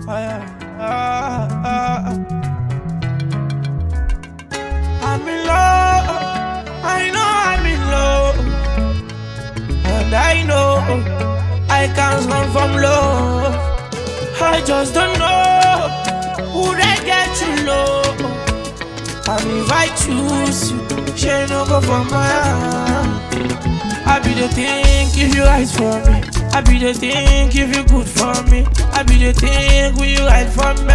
yeah. Ah, ah, ah. I'm in love. I know I'm in love. And I know I can't run from love. I just don't know who they get you low. And if I choose you, she no go for my hand. I be the think if you right for me. I be the think if you good for me. I be the think will you right for me.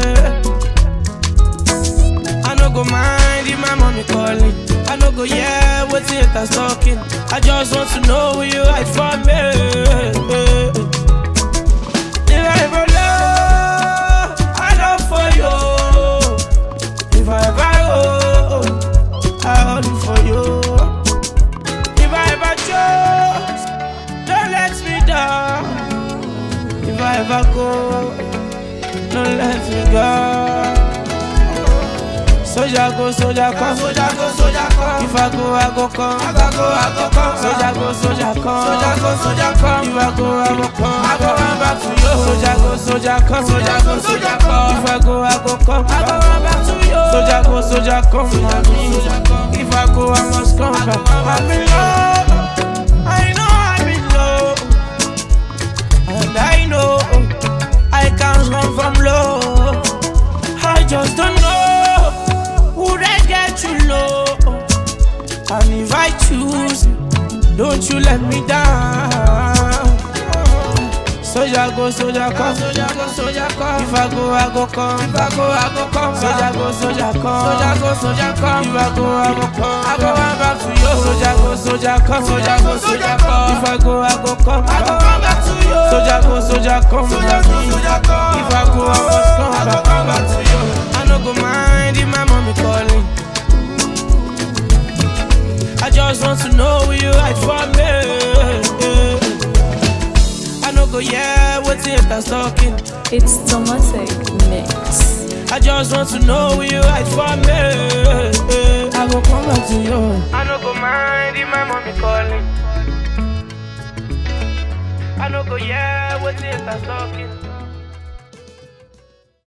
I no go mind if my mommy calling. I no go yeah, what's it that's talking. I just want to know will you right for me. If I ever love, I love for you. If I ever hold, I hold it for you. If I ever chose, don't let me down. If I ever go, don't let me go. Soldier go, soldier come. Soldier go, soldier come. If I go, I go come. I go, go, I go come. Soldier go, soldier come. Soldier go, soldier come. If I go, I go come. I go run back to you. Soldier go, soldier come. Soldier go, soldier come. If I go, I go come. I go run back to you. Soldier go, soldier come. mommy. If I go, I must come back. I'm in love. I know I'm in love. And I know I can't run from love. I just don't know who they get you low. And if I choose, don't you let me down. Soldier go, soldier come. Soldier go, soldier come. If I go, I go come. If I go, I go come. Soldier go, soldier come. Soldier go, soldier come. If I go, I go come. I go run back to you. Soldier go, soldier come. Soldier go, soldier come. If I go, I go come. I go run back to you. Soldier go, soldier come. Soldier go, soldier come. If I go, I must come. I go run back to you. I no go mind if my mommy calling. I just want to know will you right for me. I no go yeah, what's it that's talking. It's Tomatic Mix. I just want to know will you right for me. I go come back to you. I no go mind if my mommy calling. I no go yeah, what's it that's talking.